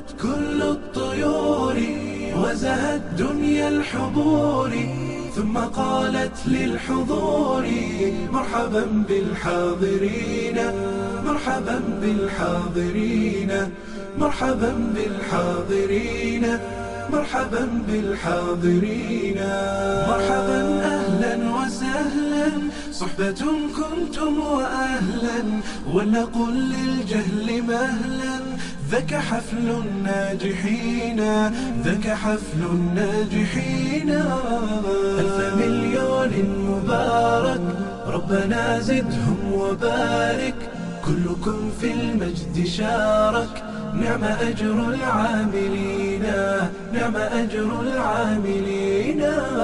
غدت كل الطيور وزهت دنيا الحضور ثم قالت للحضور مرحبا بالحاضرين مرحبا بالحاضرين مرحبا بالحاضرين مرحبا بالحاضرين مرحبا اهلا وسهلا صحبة كنتم واهلا ولنقل للجهل مهلا ذاك حفل الناجحين ذاك حفل الناجحين ألف مليون مبارك ربنا زدهم وبارك كلكم في المجد شارك نعم أجر العاملين نعم أجر العاملين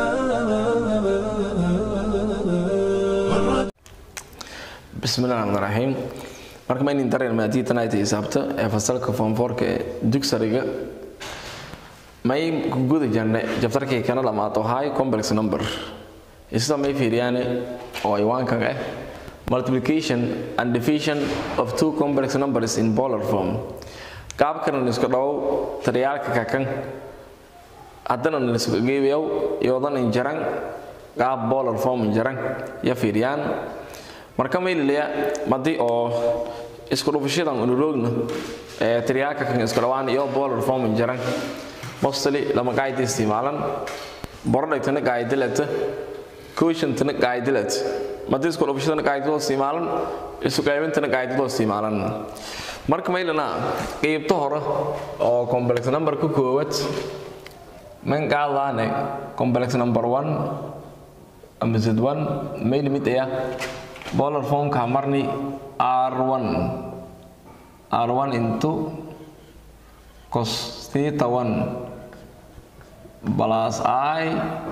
bismillahi raxmaan raxiim marka ma inin dareen maadii tanaayta xisaabta ee fasalka foomfoorka ee dugsariga may ku guda jirnay jabtarkii kana dhamaato high complex number isla may fiiriyaane oo aywaankan ah multiplication and division of two complex numbers in polar form qaabkan isku dhow taryaalka kakan haddana isku geebiyow iyoodan injaran qaab polar form injaran ya fiiriyaan marka maylilaya madii oo isku dhufashadan unuroogna ee tiryaalka kan isku dhawaan iyo polar form jaran mostly lama qaayda isticmaalan borodhagtana qaayadilata quotientana qaayadilat madii isku dhufashadana qaayadiloo isticmaalan isu qaybintana qaayadiloo isticmaalan marka maylana qeybta hore oo complex number ka koowad man qaadaane complex number 1 ama z1 mayl mid ayaa polar formka marni r1 r1 into cos theta 1 plus i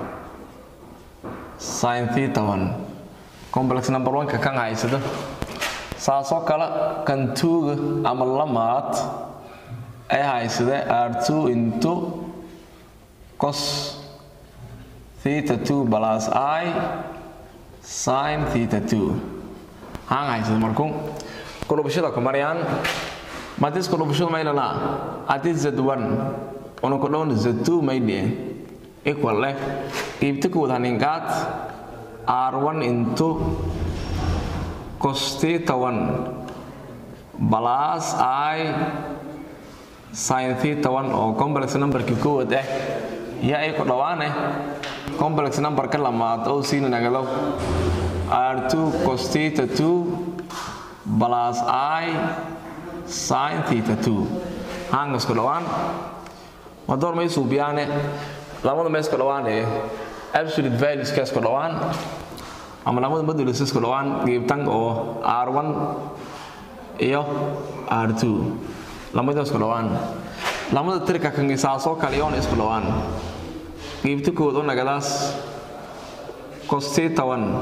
sin theta 1 complex number 1 ka kan haysada saasoo kale kan tuuga ama lamaad ay haysada r2 into cos theta 2 plus i sin theta 2 haan haysada markuu kudhubashada ku maryaan madis kudhubashadu maylana adi z1 una ku dhowna z2 maydhiye equal leh qiibta kuwad haningaad r1 into cos theta 1 plus i sin theta 1 oo complex numberkii kowad ah yaa ay ku dhawaane complex numberka lamaad oo siina nagalow r2 cos theta 2 plus i sin theta 2 hangas ku dhawaan madoor may suubiyaane lamada mees ku dhawaane absolute values kaas ku dhawaan ama lamada modules ku dhawaan geebtan oo r1 iyo r2 lamadaas ku dhawaan lamada tirka kan isaasoo kale iyoona isku dhawaan qiibta kood u nagadaas cos theta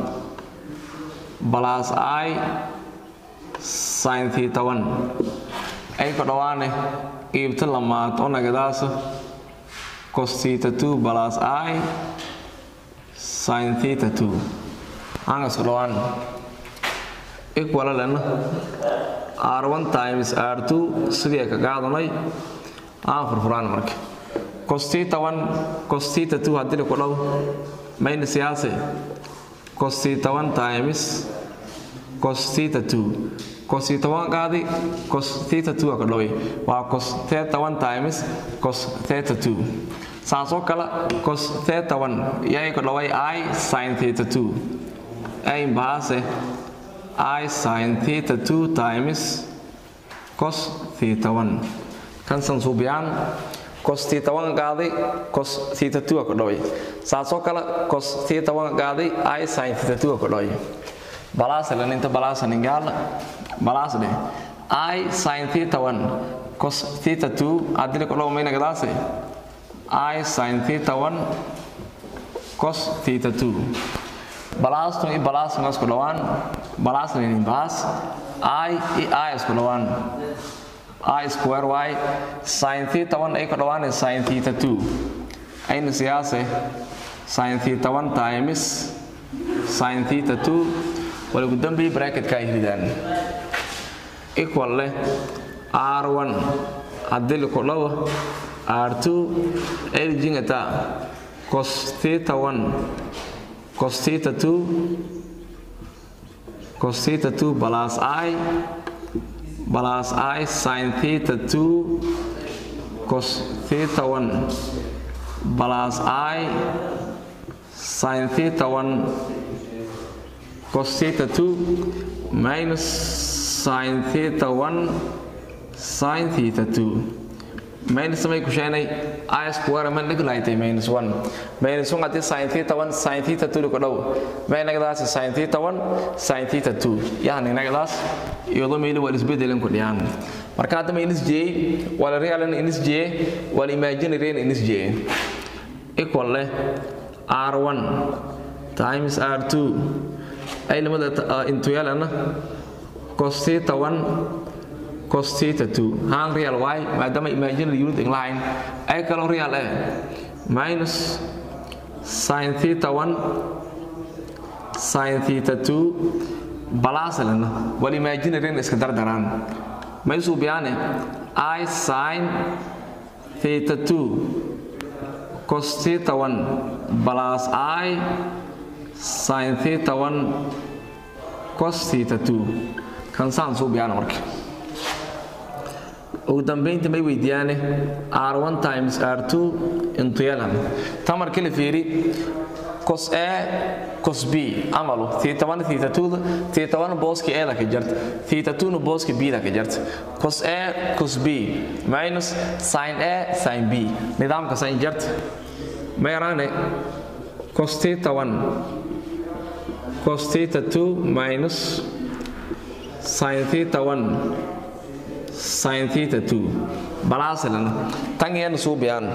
1 plus i sin theta 1 ay ku dhawaane qiibta lamaad u nagadaas cos theta 2 plus i sin theta 2 hanga isku dhawaan equal lena r1 times r2 sidii ay ka qaadanay aan furfuraan marka cos theta 1 cos theta 2 haddii ku dhaw mayna siyaase cos theta 1 times cos theta 2 cos theta 1 qaadi cos theta 2 ka dhaway waa cos theta 1 times cos theta 2 saasoo kale cos theta 1 yay ka dhaway i sin theta 2 ay baase i sin theta 2 times cos theta 1 kan san suubiyaan cos theta 1 qaaday cos theta 2 ka dhaway saasoo kale cos theta 1 qaaday i sin theta 2 ka dhaway balaas lan inta balaas ningal balaas de i sin theta 1 cos theta 2 adile ko dhaw mayna gadaase i sin theta 1 cos theta 2 balaas tu i balaas ngas ko dhawaan balaas ni balaas i i i isku dhawaan i square y sin theta 1 ay ko dhawaan sin theta 2 ayna siyaase sin theta 1 times sin theta 2 wala ugu dambeeyay bracketka ay ridaan equal leh r1 haddii laku dhawo r2 erjingata cos theta 1 cos theta 2 cos theta 2 plus i plus i sin theta 2 cos theta 1 plus i sin theta 1 cos theta 2 minus sin theta 1 sin theta 2 minus samay ku sheenay i square man dhig lahayd minus 1 minus 1 hadii sin theta 1 sin theta 2 ku dhow may nagadaas sin theta 1 sin theta 2 yani nagadaas iyadoo meeli waa isbedelan ku dhiyaan marka hadda minus j wala real minus j wala imaginary minus j equal leh r1 times r2 ay lamada intu yaalana cos theta 1 cos theta 2 haan real y maadaama imaginary unit in line ay kaloo real eh minus sin theta 1 sin theta 2 balaasalana wal imaginary iska dardaraan may suubiyaane i sin theta 2 cos theta 1 plus i sin theta 1 cos theta 2 kan saan suubiyaana marka ugu dambaynta may weydiiyaane r1 times r2 intu yelan tan markii la fiiri cos a cos b amalu theta 1 theta 2 theta 1 booski a da ka jarta theta 2 nu booski b da ka jarta cos a cos b minus sin a sin b nidaamka sin jarta ma yaraane cos theta 1 cos theta 2 minus sin theta 1 sin theta 2 balaasalan tan iyana suubiyaan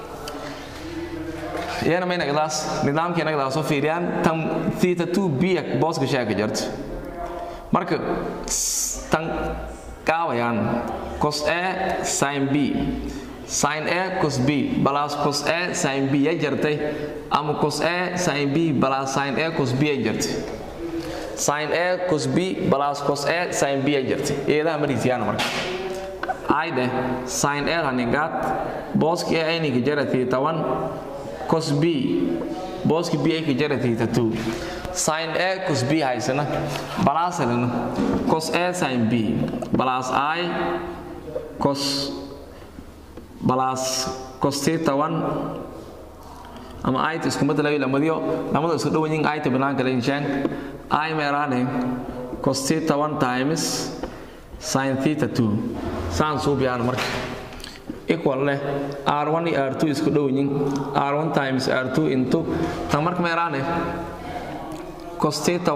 iyana may nagdaas nidaamkii nagdaas soo fiiriyaan tan theta 2 biya booska sheeka jarto marka tan kaawayaan cos a sin b sin a cos b balaas cos a sin b ya jartay ama cos a sin b balaas sin a cos b ya jartay sin a cos b balaas cos a sin b ya jartay eedaha marisiyaana marka ayde sin a haningaad booski a ayninka jara theta 1 cos b booski b ayka jara theta 2 sin a cos b haysana balaasalina cos a sin b balaas i cos balaas cos theta 1 ama ayta isku mid laga lamadiyo lamada isku dhowan yihiin ayta banaanka la inshaan i meeraane cos theta 1 times sin theta 2 saan suubiyaan marka equal leh r1 iyo r2 isku dhow yihiin r1 times r2 into tan marka meeraane cos theta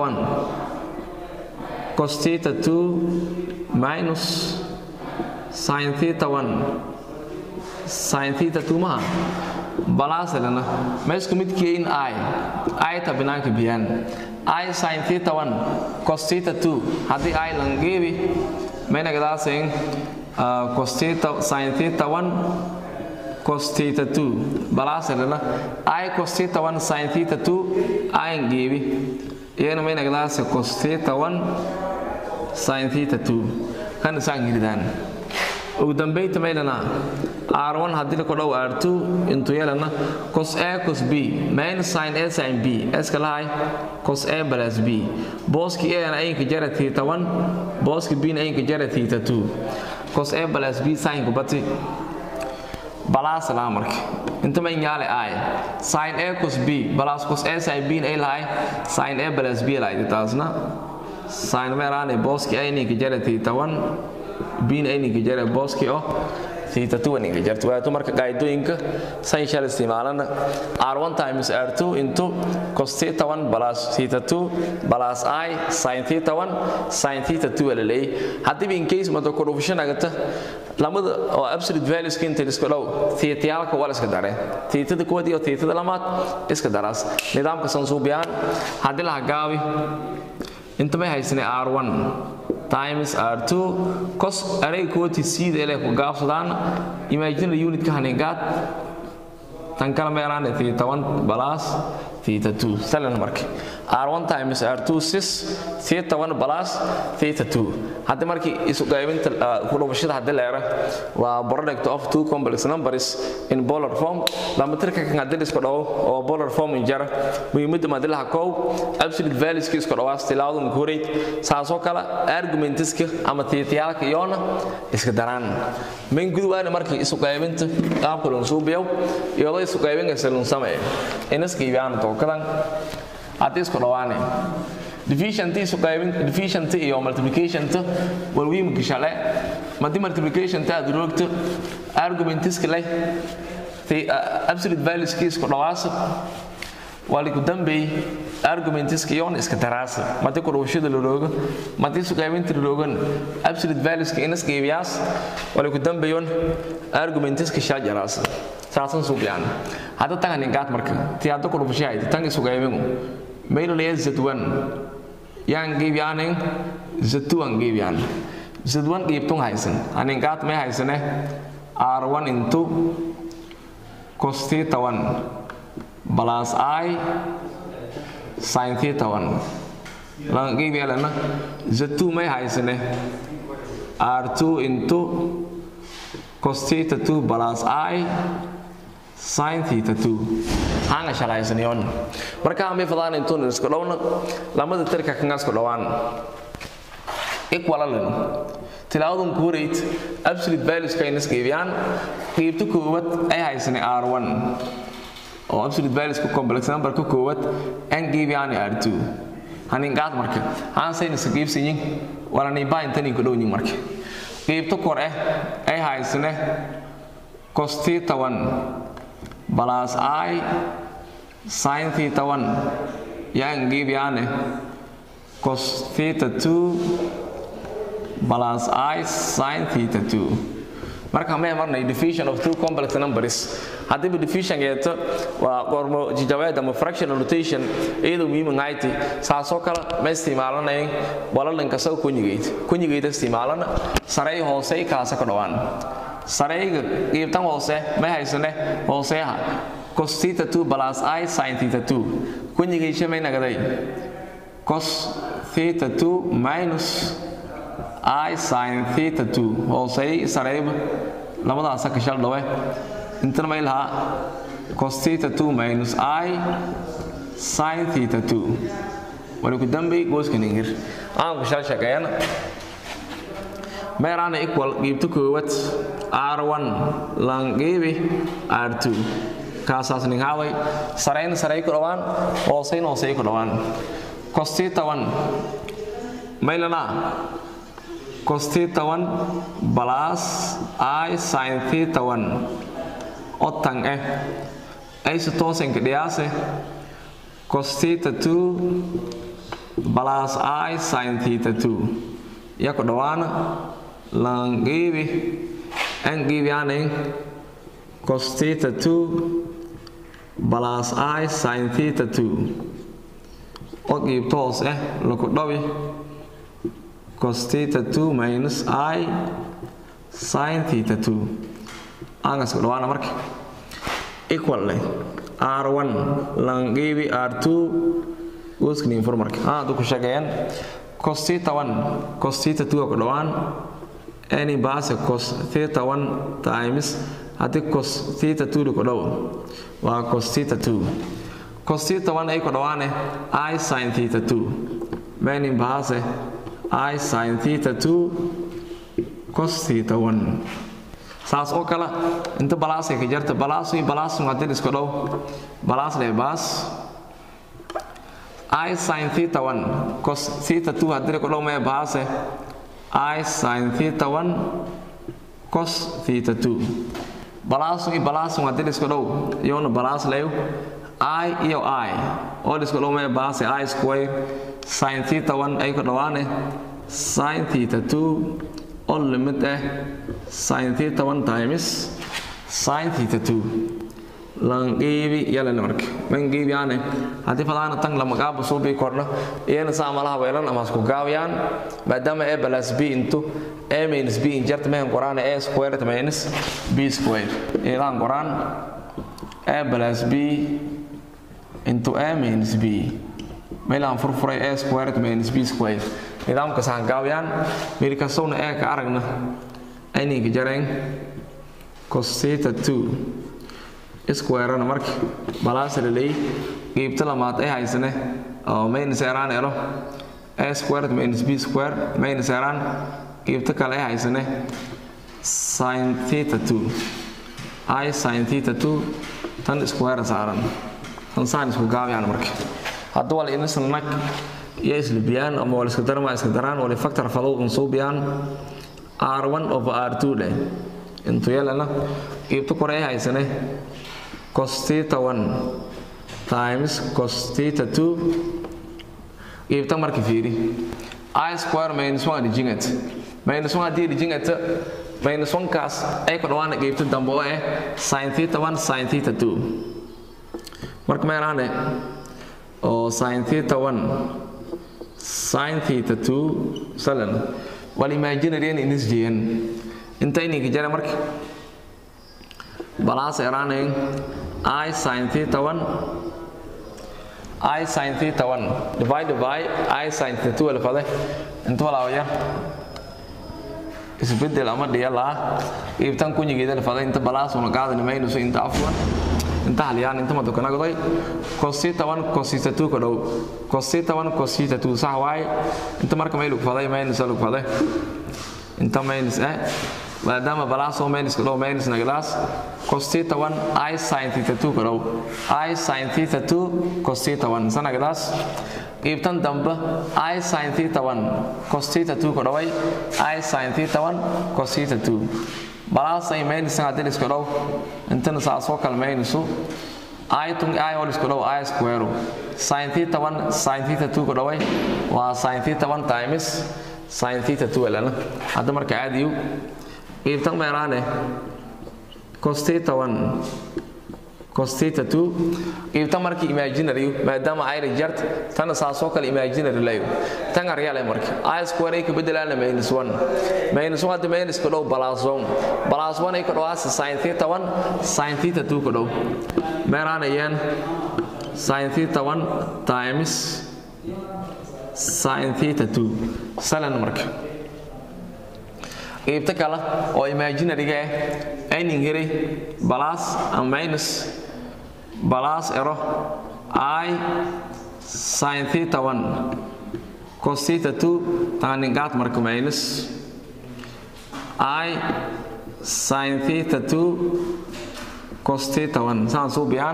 1 cos theta 2 minus sin theta 1 sin theta 2 maha balaasalana ma isku midkii in i i ta banaanka biyaan i sin theta 1 cos theta 2 haddii i langeebi maynagadaaseen cos theta sin theta 1 cos theta 2 balaasalana i cos theta 1 sin theta 2 i ngeebi iyana maynagadaase cos theta 1 sin theta 2 kan isaan giridaan ugu dambaynta maylana r1 haddii la kodhow r2 intu yeelana cos a cos b minus sin a sin b iska lahay cos a plus b booski a na ayinka jara theta 1 booski b na ayinka jara theta 2 cos a plus b sin ku bati balaas laa marka inta may nyaale ay sin a cos b balaas cos a sin b na ay lahay sin a plus b lahay taasna sin meeraane booski a ayinka jara theta 1 bin ayninka jare booski oo theta 2 ninka jarto waato marka qaadooyinka san shal isticmaalana r1 times r2 into cos theta 1 plus theta 2 plus i sin theta 1 sin theta 2 la leeyahay haddii in case mado corruption agata lamada oo absolute values ka inta isku dhow theta yaalka wala iska dareen theta da koodi iyo theta da lamaad iska daraas nidaamka sansuubiyaan haddii la gaabi inta may haysanay r1 times r2 cos array kooti sida ele ku gaabsadaan imaginary unit ka haningaad tan kala meeraan theta 1 plus theta 2 salan marka r1 times r2 6 theta 1 plus theta 2 hadda markii isu qaybinta ku dhufashada hadda leera waa product of two complex numbers in polar form lama tirka kan hadda isku dhawo oo polar form in jara muhiimadda madalaha kow absolute values ki isku dhawaas tilaawadu mukureed saasoo kale argumentiska ama theatayaalka iyona iska daraan min gudwaana markii isu qaybinta qaabka loo suubiyo iyadoo isu qaybinaysa loo sameeyo inaska iibaan tookadan haddii isku dhawaane division isu qaybin division iyo multiplication ta walwiimka shale madi multiplication ta aad roogto argumentiska leh absolute values ki isku dhawaasa wali ku dambeey argumentiska iyoon iska daraasa madi ku dhawashada la roogo madi isu qaybinta la roogan absolute valueska inas qeybiyaas wali ku dambeeyoon argumentiska shaajaraasa saasan suuqyaan hadda tangan ingaad marka ti hadda ku dhufashahay tan isu qaybinu maylo leeyahay z1 yaan qeybiyaanin z2 aan qeybiyaan z1 qeybtun haysan an ingaad may haysane r1 into cos theta 1 plus i sin theta 1 lan qeybiyaalana z2 may haysane r2 into cos theta 2 plus i sin theta 2 hanga shaqaysanayoon marka aan bay fadaan intuun isku dhowna lamada tirka kan isku dhawaan equal lan tilaawadu kuureyd absolute values ka inas qeybiyaan qeybta koowaad ay haysanay r1 oo absolute values ku complex number ka koowaad aan qeybiyaan r2 hanin qaad marka aan sayna saqiibsanyin wala ni baa intan ku dhowyin marka qeybta kor ah ay haysanay cos theta 1 plus i sin theta 1 yang gibiane cos theta 2 plus i sin theta 2 marka may marnay division of two complex numbers hadii division geeto waa qormo jijaweed ama fractional rotation iyadoo muhiim ngayti saasoo kale ma isticmaalanayn walalanka saw kunyigeyd kunyigeyd isticmaalana saray hoose kaasa ka dhawaan sarayga qiibtan hoose ma haysane hooseha cos theta 2 plus i sin theta 2 kunyigeysha may nagaday cos theta 2 minus i sin theta 2 hoosey sarayba labadaasa ka shal dhawe intana may lahaa cos theta 2 minus i sin theta 2 wali ku dambey gooska ningir aan ku shal shaqeeyana meeraana equal qiibta koowaad r1 langeebi r2 kaasaas ninhaaway sarayna saray ku dhawaan hoosayna hoosay ku dhawaan cos theta 1 maylana cos theta 1 plus i sin theta 1 otan eh ayse toosanka dhiyaase cos theta 2 plus i sin theta 2 ya ku dhawaana langeebi an geebiyaanayn cos theta 2 plus i sin theta 2 oo qiibto hoos ah laku dhawi cos theta 2 minus i sin theta 2 aangas ku dhawaana marka equal leh r1 langeebi r2 gooskani informarka aa haddu ku sheegeeyaan cos theta 1 cos theta 2 ku dhawaan any base cos theta 1 times haddii cos theta 2 ku dhawo waa cos theta 2 cos theta 1 ay ku dhawaane i sin theta 2 many base i sin theta 2 cos theta 1 saas oo kale inta balaasay ka jarta balaasu iyo balaasu haddii isku dhow balaas lee baas i sin theta 1 cos theta 2 haddii ku dhow mee baase i sin theta 1 cos theta 2 balaasu iyo balaasu haddii isku dhow iyona balaas leeyo i iyo i oo isku dhow mee baase i square sin theta 1 ay ku dhawaane sin theta 2 oo limit ah sin theta 1 times sin theta 2 langeebi yalana marka mangeebi ane haddii fadaana tan lama gaabo soo bii kordha iyana saa malaha weelan ama isku gaabiyaan maadaama a plus b into a minus b in jarta mehan qoraan a squared minus b squared ilaan qoraan a plus b into a minus b meelaan furfuray a squared minus b squared nidaamka sahan gaawayaan meel kastowna ee ka aragna ayninka jareen cos theta 2 squarena marka balaasa la leeyay qeybta lamaad ay haysane oo minus eraan elo a squared minus b square minus eraan qeybta kale ay haysane sin theta 2 i sin theta 2 tan square saaran tan saan isku gaabiyaan marka hadda wal inisla nag iyo islibiyaan ama wal iska darma iska daraan wal factor fadow unsuubiyaan r1 over r2 leh intu yelana qeybta kore ay haysane cos theta 1 times cos theta 2 qeybta marka fiiri i square minus 1 dijingat minus 1 haddii dijingat minus 1 kaas ay ku dhawaana qeybta dambe oo ah sin theta 1 sin theta 2 marka meelaane oo sin theta 1 sin theta 2 salan wal imaginary in inisjiyan inta ininka jara marka balaas eraanayn i sin theta 1 i sin theta 1 divided by i sin theta 2 lafade inta walaawaya isbedel ama dhiyalaa iibtan kunyigeeda lafade inta balaas una qaadani maynuso inta afwan inta halyaan inta madukanagday cosita 1 cosita 2 ka dhow cosita 1 cosita 2 sax waaye inta marka may lugfaday minus lugfaday inta minus eh maadaama balaasoo minus ka dhow minus nagadaas cosita 1 i sin theta 2 ka dhow i sin theta 2 cosita 1 sanagadaas qiibtan dambe i sin theta 1 cosita 2 ka dhoway i sin theta 1 cosita 2 balaasay maynisan haddii iska dhow intana saasoo kale maynisu i tung i wal isku dhow i square sin theta 1 sin theta 2 ka dhoway waa sin theta 1 times sin theta 2 lana hadda marka caadiyu qiibtan meeraane cos theta 1 cos theta 2 qiibtan markii imaginary maadaama ay reject tan saasoo kale imaginary layo tan aryale marka i square ay ka bedelaana minus 1 minus 1 hadda minus ka dhow plus 1 plus 1 ay ka dhowaasa sin theta 1 sin theta 2 ka dhow meeraanayaan sin theta 1 times sin theta 2 salan marka qiibta kale oo imaginaryga ah aynin helay balaas ama minus balaas ero i sin theta 1 cos theta 2 taaningaad marka minus i sin theta 2 cos theta 1 saan suubiyaan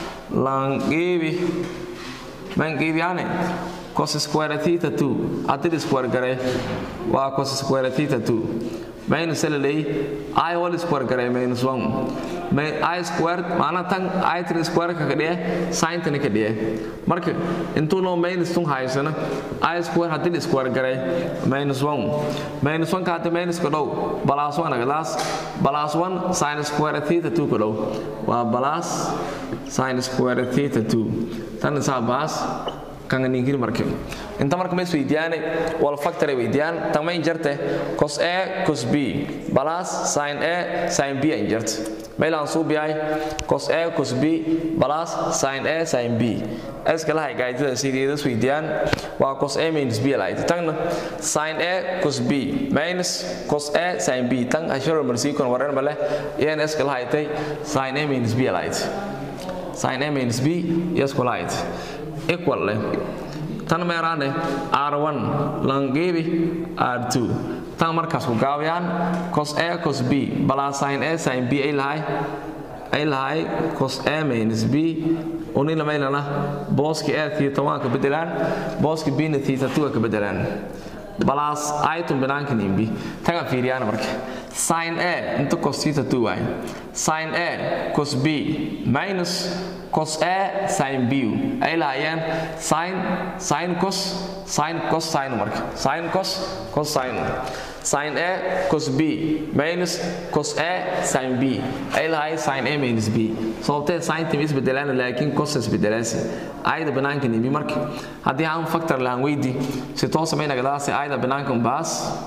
langeebi mangeebiyaane cos square theta 2 haddii square gare waa cos square theta 2 minus la leey i whole square gare minus 1 may i square maana tan i 3 square ka kadhiye sin tan ka dhiye marka intuu noo minus tun haysana i square haddii square gare minus 1 minus 1 ka haddii minus ka dhow plus 1 agadaas plus 1 sin square theta 2 ka dhow waa plus sin square theta 2 tan saa baas kan ningiri marke inta marka ma isweydiyaane wal factor ay weydiyaan tamay jarte cos a cos b plus sin a sin b ay jarte meelaan suubiyay cos a cos b plus sin a sin b iska lahay gaaytada sideeda isweydiyaan waa cos a minus b lahayd tagna sin a cos b minus cos a sin b tan asharo marsiikon waran male iyana iska lahaytay sin a minus b lahayd sin a minus b iyasko lahayd equal leh tan meeraane r1 langeebi r2 tan markaas ku gaabiyaan cos a cos b balaa sin a sin b ay lahay ay lahay cos a minus b unina maylana booski a theta 1 ka bedelaan booski b na theta 2 ka bedelaan balaas aytun binaanka nimbi taga fiiriyaan marka sin a inta cos theta 2 waay sin a cos b minus cos a sin b ay lahaayeen sin sin cos sin cos sin marka sin cos cos sin sin a cos b minus cos a sin b ay lahaayeen sin a minus b sababtee sin tim isbedelaan laakiin cos isbedelaasi ayda banaanka nimbi marka haddii aan factor lahaan weydi si toosa may nagadaasi ayda banaanka baas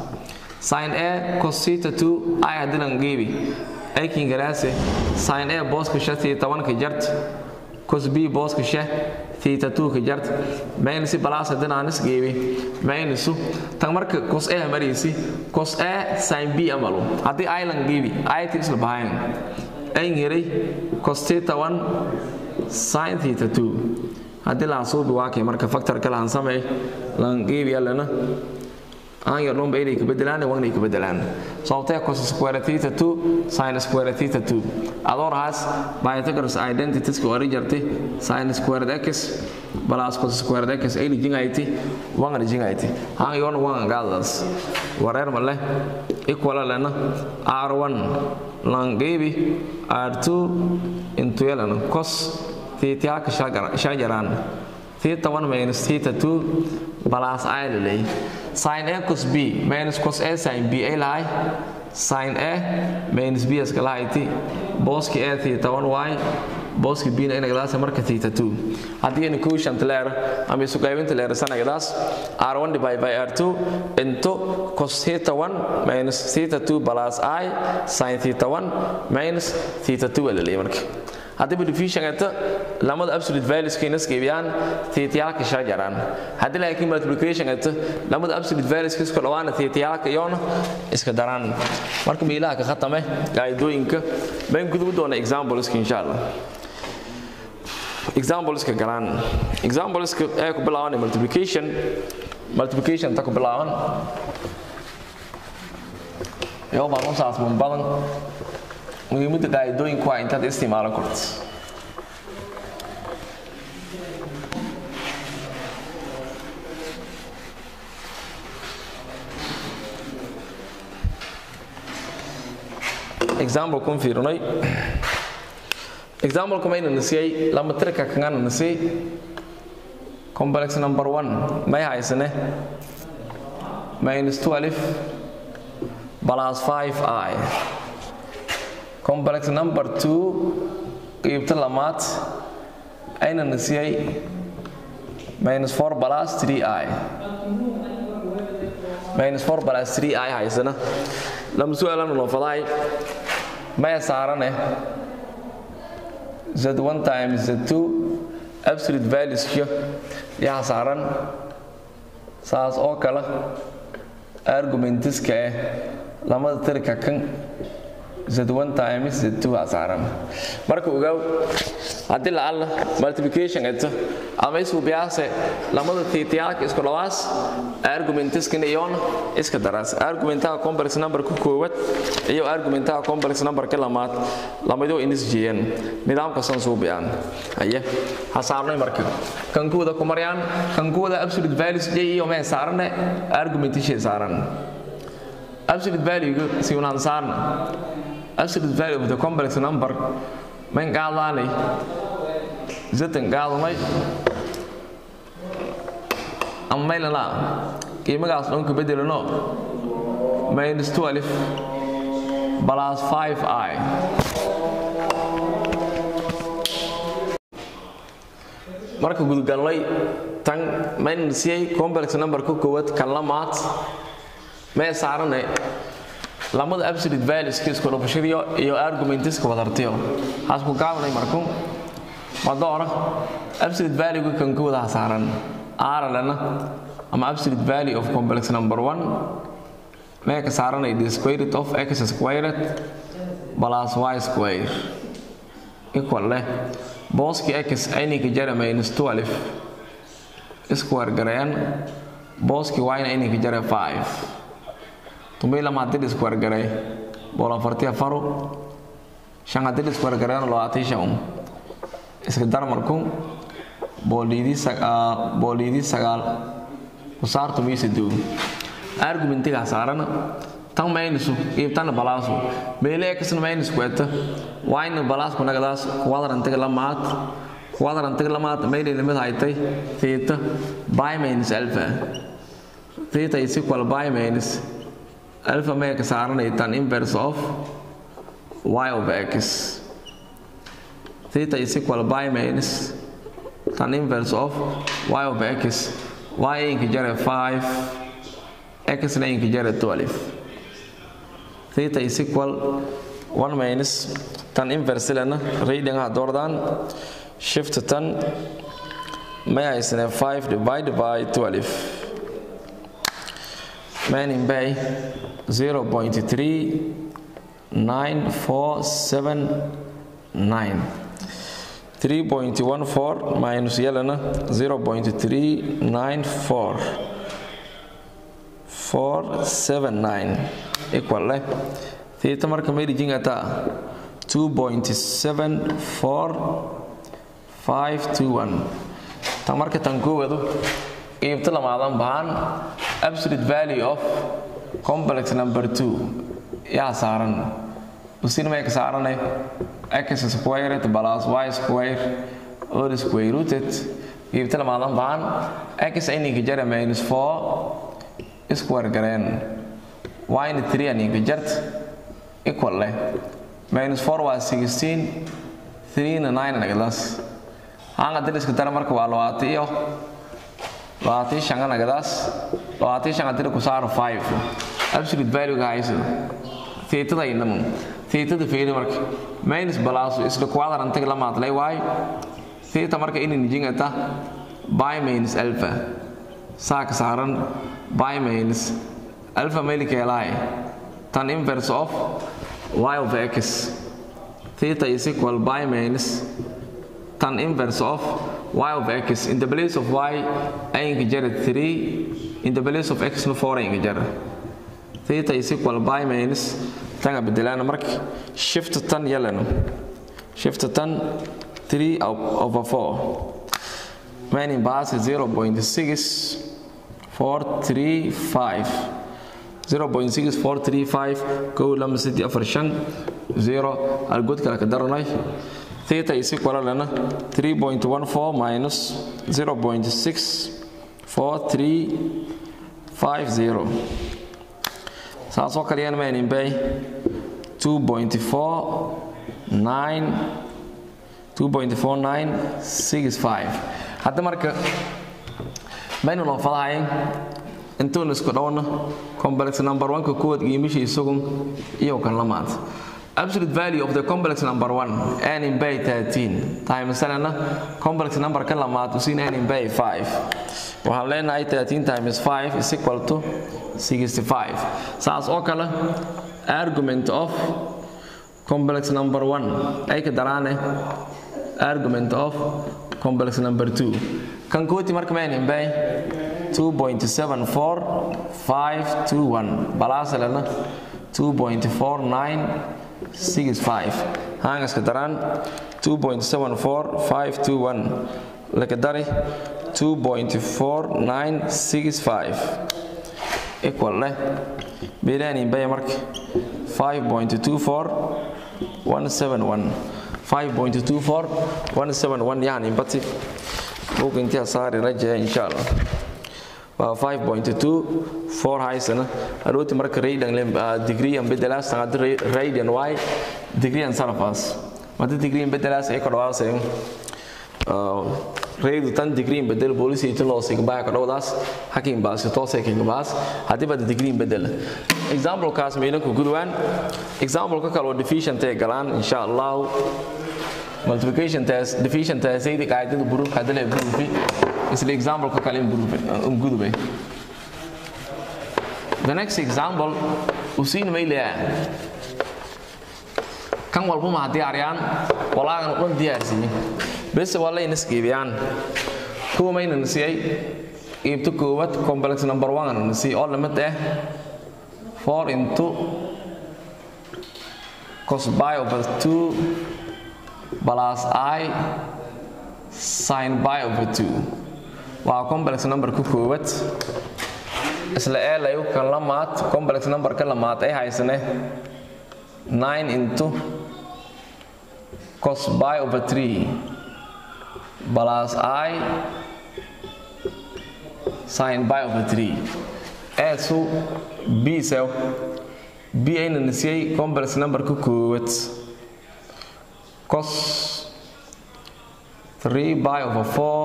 sin a cos theta 2 ay hadilan geebi aykin garaase sin a booska sha theta 1 ka jart cos b booska sha theta 2 ka jart minus plus haddana aan isgeebi minus tan marka cos a maraysi cos a sin b amalu haddii island geebi ayt isla bahayn ayn hiray cos theta 1 sin theta 2 haddii la asuubi waa kay marka factor kale aan sameey lan geebi alana aan yar dhumba inay ka bedelaan waa ka bedelaan sababtee cos square theta 2 sin square theta 2 adoo rahaas Pythagoras identities ka ori jartay sin square x plus cos square x ay jingayti waan jingayti aan yoon waan gaadaas wareer male equal lana r1 lan geebi r2 into lana cos theta ka shajaraan theta 1 minus theta 2 plus i lay sin a cos b minus cos a sin b ay lahay sin a minus b iska lahayti booski a theta 1 y booski b na inagadaas marka theta 2 haddii aynu quotient leer ama isu qaybinta leer sanagadaas r1 divided by r2 into cos theta 1 minus theta 2 plus i sin theta 1 minus theta 2 alalay marka haddii division eta lamada absolute values kayna isqeybiyaan theatayaalka shajaraan haddii laakiin multiplication eta lamada absolute values isku dhawaana theatayaalka iyoona iska daraan marka meelaha ka khatame qaadooyinka baan gudubu doona exampleska insha allah exampleska galaan exampleska ee ku bilaaban multiplication multiplication ta ku bilaaban yoo baan u saasban badan muhiimadda qaa'idooyinku waa intaad isticmaalo karto example kun fiirinay example kumayna nasiyay lama tirka kangana nasiyay complex number one may haysane minus 12 plus 5i complex number 2 qeybta lamaad ayna nasiyay minus 4 plus 3i minus 4 plus 3i haysana lama su'aalana loo fadaay maya saarane z1 times z2 absolute valueska yaa saaran saas oo kale argumentiska eh lamada tirka kan z1 times z2 aa saaran marka ogaaw haddii lacalla multiplication eto ama isku biyaase lamada tiitiyaalka isku dhawaas argumentiskana iyoona iska daraas argumentaha complex number ku koowaad iyo argumentaha complex number ka lamaad lamadoo inis jeeyaan nidaamka san suu biyaan haye ha saarnay marka kan kuwada ku maryaan kan kuwada absolute values j iyo mee saarane argumentishay saaran absolute value si unaan saarna absolute value of the complex number man qaadaanay zatan qaadamay ama maylana qiimagaas dhanka bedelano minus 12 plus 5i marka gudgalnay tan maynasiyay complex number ku koowaad kan lamaad mee saarane lamada absolute values isku dhufashadiyo iyo argumentiska wadartiyo hasku gaabanay marku madoora absolute value kan ku wada saaran aralana ama absolute value of complex number 1 mee ka saaranay the square root of x squared plus y square equal leh booski x ayninka jara minus 12 square garayaan booski y na ayninka jara 5 tumay lama haddii square garay bool afartii afaro shan haddii square garayana labaatan shan um iska dar marku booliidii booliidii sagaal kusaartu miisa doog argumentigaa saarana tan maynisu iibtana balaasu meele ekasna maynisku eta wayna balaasku nagadaas kuwadrantiga lamaad kuwadrantiga lamaad maylay lamid haytay theta by minus alpha theta is equal by minus alpha may ka saaranay tan inverse of y of x theta is equal by minus tan inverse of y of x y inka jare 5 x na inka jare 12 theta is equal 1 minus tan inverse lena reading ha doordaan shift tan may haysane 5 divided by 12 meaning by 0.39479 3.14 minus yelana 0.394 479 equal leh theta marka may dhijingataa 2.74521 tan marka tan koowadu qiibto lamaadan bahan absolute value of complex number 2 yaa saaran usin may ka saaranay x squared plus y square all square rooted qiibto lamaadan bahan x ininka jara minus 4 square gareen y-na 3 aninka jart equal leh minus 4 waa 16 3na 9 nagadaas hanga diliska dara marka waa labaatan iyo labaatan shanga nagadaas labaatan shanga dila ku saaro 5 absolute value ga hayso theetada inamu theetada feeri marka minus balaasu isla kuwadar antaga la maadlay waay theeta marka inay nijingata by minus alpha saaka saaran by minus alpha meelikeelahay tan inverse of y of x theta is equal by minus tan inverse of y of x in the place of y ayinka jara 3 in the place of x no 4 ayinka jara theta is equal by minus tanga bedelana marka shift tan yelano shift tan 3 over 4 meaning base 0.6435 0.6435 kow lama saddex afar shan zero algood kale ka daranay theta is equal lana 3.14 minus 0.64350 saasoo kaleyana maanin bay 2.49 hadda marka maynu noo fadahayn intuun isku dhowna complex number 1 ka kowaad qiimishi isagun iyo kan lamaad absolute value of the complex number 1 n in bay 13 times lana complex number ka lamaad usiin n in bay 5 waxaan leenahay 13 times 5 is equal to 65 saas oo kale argument of complex number 1 ay ka daraane argument of complex number 2 kan kooti marka ma n in bay 2.74521 balaasalana 2.4965 hangaska daraan 2.74521 laka dari 2.4965 equal leh beelaanin baya marka 5.24171 5.24171 yani bati buga intiyaa saari rajaya insha allah waa 5.2 4 haysana arooti marka radian degree an bedelaas tangad radian y degree an sarafas mata degree an bedelaas ay kodhawaasay raydu tan degree an bedel polisi itu loo sig baa kodhawdaas hakin baas toosay kin baas hadii bad degree an bedel example kaas meelan ku gudwaan example ka kale oo deficient ay galaan insha Allah multiplication test deficient test ay qaadada buru hadale buru isla example ka kale um gudubay the next example usiin maylaya kan walba ma diyaariyaan walaagan dhan diyaarsiin bes wala in iskiibiyaan kuwa mayna nasiyay iibta koowaad complex number 1 na nasiy oo lamid ah 4 into cos pi over 2 plus i sin pi over 2 waa complex number ku koowaad isla eelayo kan lamaad complex number ka lamaad ay haysane 9 into cos pi over 3 plus i sin pi over 3 eesu b sew b ayna nasiyey complex number ku koowaad cos 3 pi over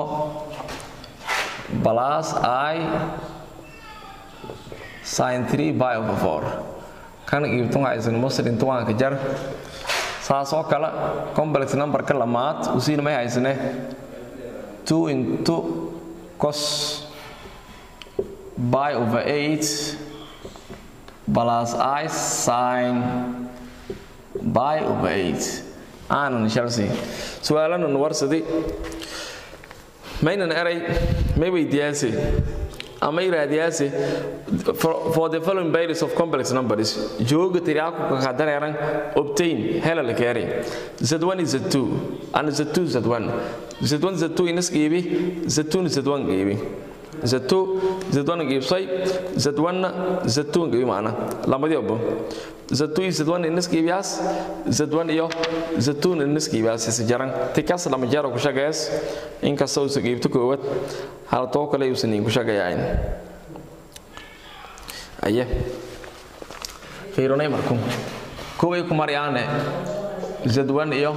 4 plus i sin 3 pi over 4 kan iibtun haysan muslim tuwaanka jar saas oo kale complex number ka lamaad usiin may haysane 2 into cos pi over 8 plus i sin pi over 8 aanan shalsi su'aalanan warsadi maynan eray may weydiyaase ama iraadiyaase for, for the following values of complex numbers jooga tiriaku ka dareeran obtain hela la keeri z1 is z2 and z2 z1 z1 z2 inas qiibi z2 z1 qiibi z2 z1 qiibsay z1 z2 qiibi maana lamadii obo z2 iyo z1 inas qiibiyaas z1 iyo z2 inas qiibiyaas is jaran tikas lama jaro ku shaqeys inkasta uu qiibto koowad hal too kale uusan ku shaqeeyayn aye fiironay markum kuway ku maryaane z1 iyo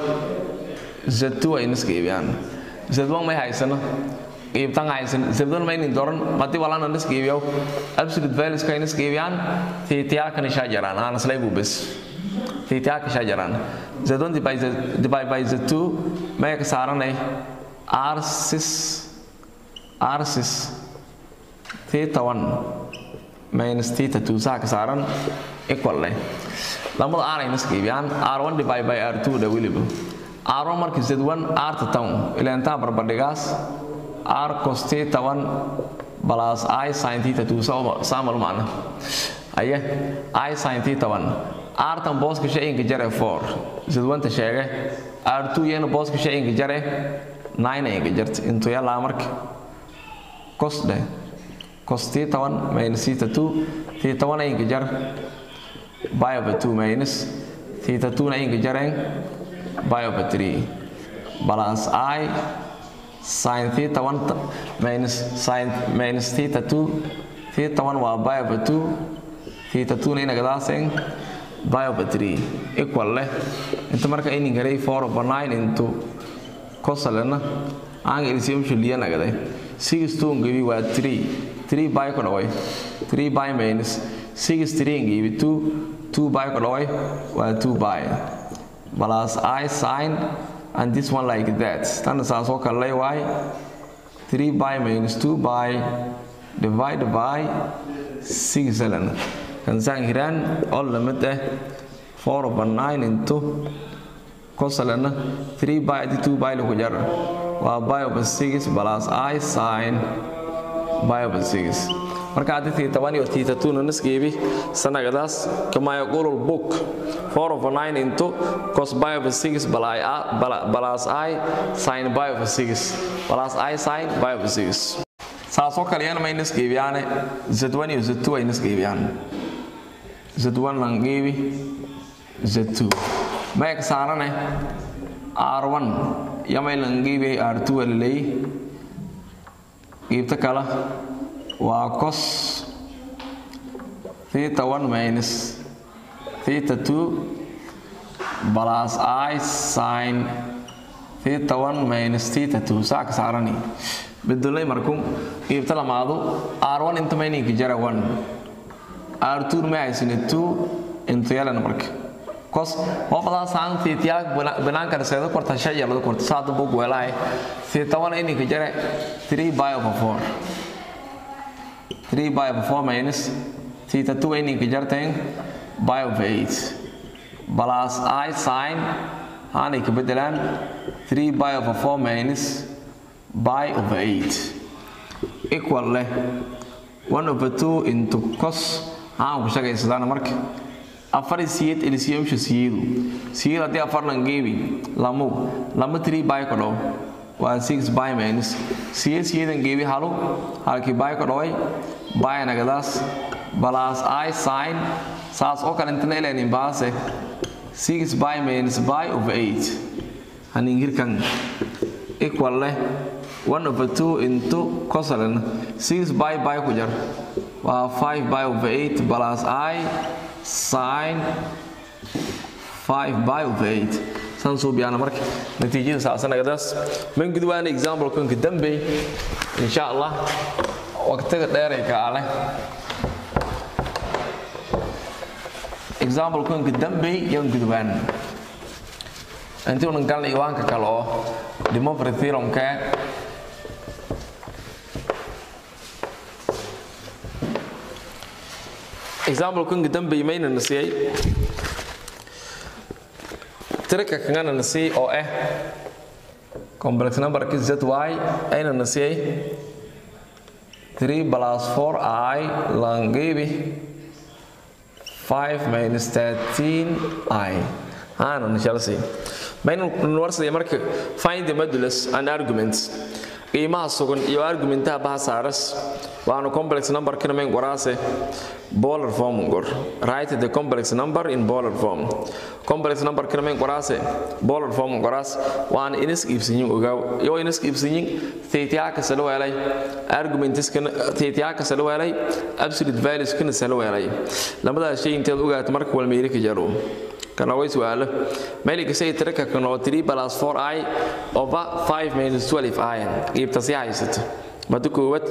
z2 ay inas qiibiyaan z1 may haysano qiibtan haysan z1 maynin doran madii walana inas qiibiyo absolute values ka inas qiibiyaan tiitiyaalkan isha jaraan aan islay buu bes tiitiyaalka isha jaraan z1 divide by z2 may ka saaranay r6 r6 theta 1 minus theta 2 saa ka saaran equal leh lamada r ay inas qiibiyaan r1 divide by r2 da weliba r1 marka z1 r ta tan ilaa intaa barbardhigaas r cos theta 1 plus i sin theta 2 saamal macna aye i sin theta 1 r tan booska shayinka jare 4 z1 ta sheege r2 yana booska shayinka jare 9 ay jarta intuu yalaa marka cos dheh cos theta 1 minus theta 2 theta 1 ay jar pi over 2 minus theta 2 na ay jareen pi over 3 balance i sin theta 1 minus sin minus theta 2 theta 1 waa pi over 2 theta 2 na inagadaaseen pi over 3 equal leh inta marka inin garay 4 over 9 into cosalena aan LCM shuliya nagaday 6 2 ngibi waa 3 3 pi ku dhaway 3 pi minus 6 3 ngibi 2 2 pi ku dhaway waa 2 pi plus i sin and this one like that tan saas oo kale lay waay 3 pi minus 2 pi divided by 6 lana kan saan hiraan all limit eh 4 over 9 into cosalena 3 by 2 by lagu jar waa by over 6 plus i sin by over 6 marka hadii theta 1 iyo theta 2 na nasgeebi sanagadaas kama yaqulu book 4 over 9 into cos by over 6 plus i sin by over 6 plus i sin by over 6 saasoo kale yana may nasgeebiyaane z1 iyo z2 ay nasgeebiyaan z1 langeebi z2 may ka saarane r1 yamay langeebiyay r2 alaley qiibta kale waa cos theta 1 minus theta 2 plus i sin theta 1 minus theta 2 saa ka saarani bedelay markum qiibta lamaadu r1 inta mayninka jara 1 r2 may haysane 2 inta yalan marka kos hobadaa saan tiitiyaa banaanka raseedo korta shay yalada korta saada bug weelahay tiita wana ininka jare 3 by over 4 3 by over 4 minus tiita 2 ininka jarteen by over 8 plus i sin haanay ka bedelaan 3 by over 4 minus by over 8 equal leh 1 over 2 into cos haan ku shaqaysadaan marka afar siyed LCM-sha siyeedu siyed haddii afar lan geebi lamu lama 3 by ka dhow waa 6 by minus siyed siyeedan geebi halu halkii by ka dhoway by nagadaas plus i sin saas oo kale intana ilanin baase 6 by minus by over 8 haningirkan equal leh 1 over 2 into cosalen 6 by by ku jar waa 5 by over 8 plus i sin 5 by over 8 san soo biyana marka natiijada saasanagadaas man gudwaana example kanka dambe insha allah waqtiga dheeray ka ale example kanka dambe yan gudwaan intii unan galna iwaanka kale oo demofri theoremka example kan dambe mayna nasiyay tirka kangana nasiyay oo ah complex number ki zy ayna nasiyay 3 plus 4i langebi 5 minus 13i ana nashalsi mayna warsadaya marka find the modulus and arguments qiimaha sugan iyo argumentaha baha saaras waanu complex number kana mayn qoraase polar form gor write the complex number in polar form complex number kana mayn qoraase polar form qoraas waan inis iibsanyin ogaaw iyo inis iibsanyin theta ka sala weelay arguments kana theta ka sala weelay absolute values kana sala weelay labadaas shay inteed ogaato marka wal meeri ka jaro kana way su'aalo meeliga say tirka kan oo 3 plus 4i over 5 minus 12i qiibta si haysato madu koowad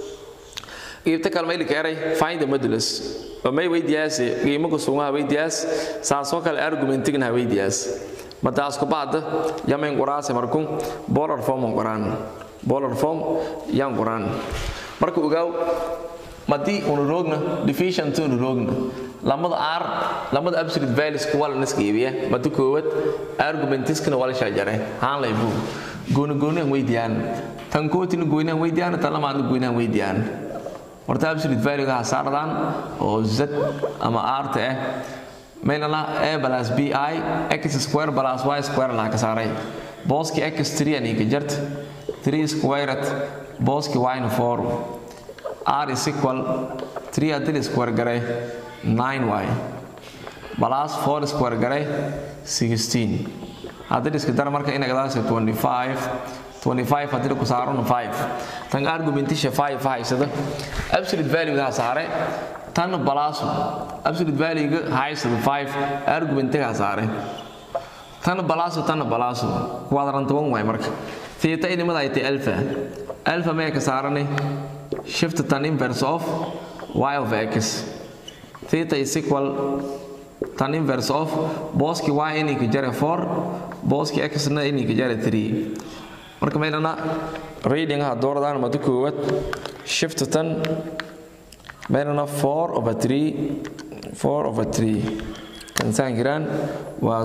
qiibta kale meeliga eray find the modulus oo may weydiyaas qiimo ku sugan weydiyaas saasoo kale argumentigna weydiyaas madaas ku baada yamen quraase markuu polar form qoraan polar form yan qoraan marka ogaaw madii unu roogna deficient unu roogna lamada r lamada absolute values ku wala niska iibiya madu koowad argumentiskana wala shajare haan lay buu gooni gooni aan weydiyaan tan kootina gooni aan weydiyaan tan lamaadna gooni aan weydiyaan horta absolute value ga saardaan oo z ama r ta ah maynala a plus b i x square plus y square la ka saaray booski x 3 ani ka jart 3 squared booski y na 4 r is equal 3 hadii square garay 9y plus 4 square garay 16 hadii iska dar marka ina gadaas 25 25 hadii ku saarno 5 tan argumentisha 5 haysada absolute value ga saare tan plus absolute value ga haysada 5 argument ga saare tan plus tan plus quadrant 1 way marka theta inimada ay tahay alpha alpha ma ka saarane shift tan inverse of y of x theta is equal tan inverse of boski y ini ka jare 4 boski x na ini ka jare 3 marka meelana reading ha dooradaan madu koowad shift tan meelana 4 over 3 4 over 3 kan saan giraan waa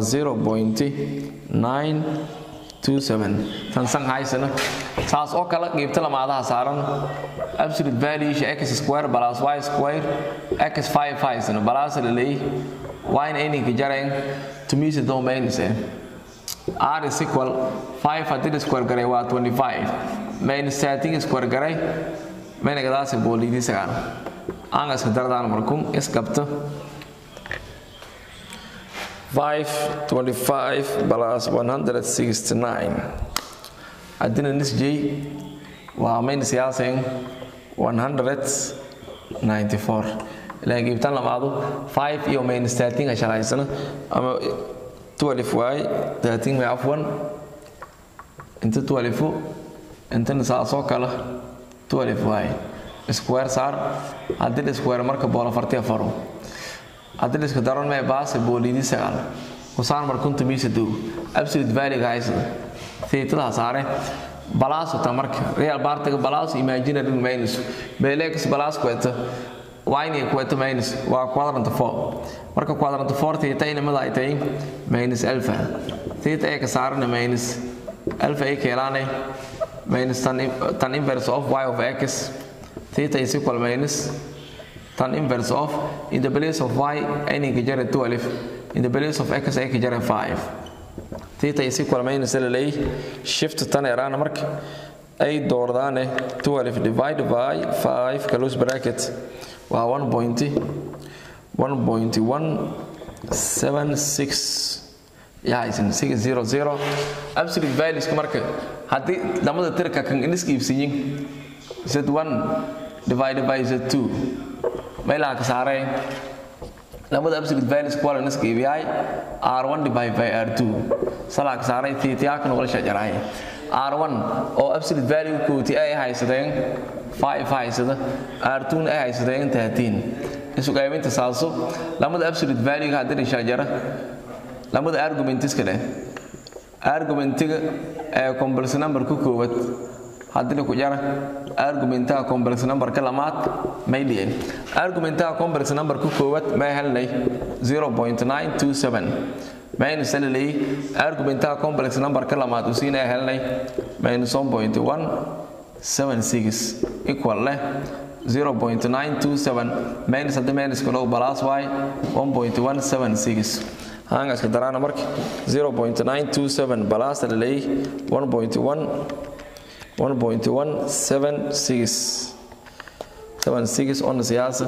0.927 tan san haysana saas oo kale qiibta lamaadaha saaran absolute value x square plus y square x 5 haysana plus la leey y na ini ka jareen tumisa domains eh r is equal 5 hadii square garay waa 25 minus 13 square garay mayna gadaasi boolidii sagaal aan iska dardaan markum isqabto 525 plus 169 haddina nisjay waa mayn siyaaseen 194 ilaa giibtaan lamaadu 5 iyo minus 13 ka shalaysana ama 12y 13 may afwan inta 12 intana saasoo kale 12y square saar haddii square marka boolo fartiya faro haddii iska daran mee baase boolidii sagaal kusaan mar kunta miisa dow absolute value ga haysa theetada saare balaaso ta marka real bartiga balaaso imaginary minus belex balaas kweta wine kweta minus waa quadrant 4 marka quadrant 4 theta inamada ay tahay minus alpha theta ay ka saarana minus alpha ay keelaane minus tan, tan inverse of y of x theta is equal minus tan inverse of in the place of y any kajara 12 in the place of x ay kajara 5 theta is equal minus lalay shift tan erana marka ay doordaane 12 divided by 5 close bracket waa 1.1.176 yahaysan 600 absolute values marka haddii lamada tirka kan iska iibsiyin z1 divided by z2 meelaha ka saareen lamada absolute values kuwa la iska iibiyay r1 divided by r2 salaa ka saaray tiitiyaaka noqon shajaray r1 oo absolute value kooti ay haysadeen 5 haysada r2 ay haysadeen 13 isu qaybinta saaso lamada absolute value ga hadii shajara lamada argument iska leh argumentiga ee complex number ku koobad haddii laku jara argumentaha complex numberka lamaad may dhihin argumentaha complex numberka koowaad may helnay 0.927 minus lalay argumentaha complex numberka lamaad uu siinaya helnay minus 1.176 equal leh 0.927 minus haddii minus kalo plus y 1.176 hangaska daraana marka 0.927 plus lalay 1.1 1.176 76 on siyaasa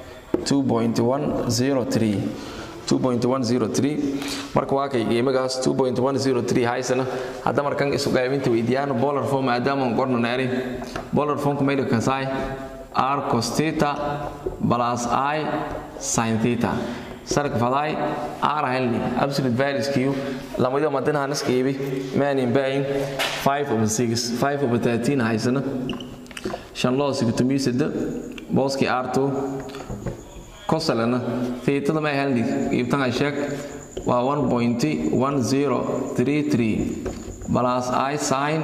2.103 2.103 marka waa kay qiimagaas 2.103 haysana hadda markan isu qaybinta weydiiyaan bolar form maadaama aan qorno naari bolar formka mayla kasaay r cos theta plus i sin theta sarka faday r helni absolute values kiyo lamada madina hanas qiibi maanin baayin 5 over 6 5 over 13 haysana shan loo sigtumisada booski r2 kosalana theta ma helni qiibtan ay sheeg waa 1.1033 plus i sin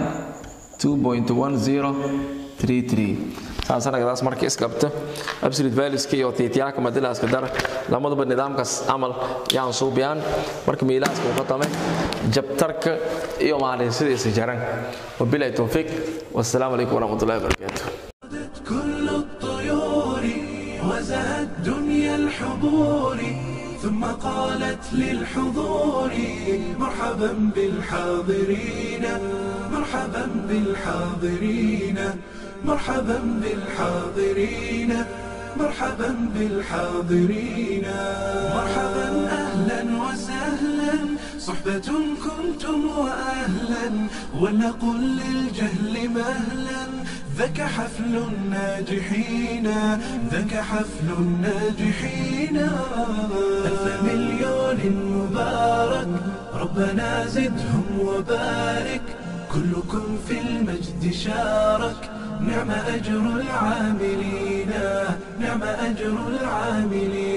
2.1033 saasanagadaas marka isqabta absolute valueska iyo tiityaaka madilaaska dara lamaduba nidaamkaas camal yaan suubiyaan marka miilaaska uka tame jabtarka iyo maalin sidiisa jaran wabilahi towfiiq wassalaamu calaykum waraxmatullahi wabarakaatu كل الطيور وزهت دنيا الحضور ثم قالت للحضور مرحبا بالحاضرين مرحبا بالحاضرين مرحبا بالحاضرين مرحبا بالحاضرين مرحبا اهلا وسهلا صحبة كنتم واهلا ولنقل للجهل مهلا ذاك حفل الناجحين ذاك حفل الناجحين ألف مليون مبارك ربنا زدهم وبارك كلكم في المجد شارك نعم أجر العاملين نعم أجر العاملين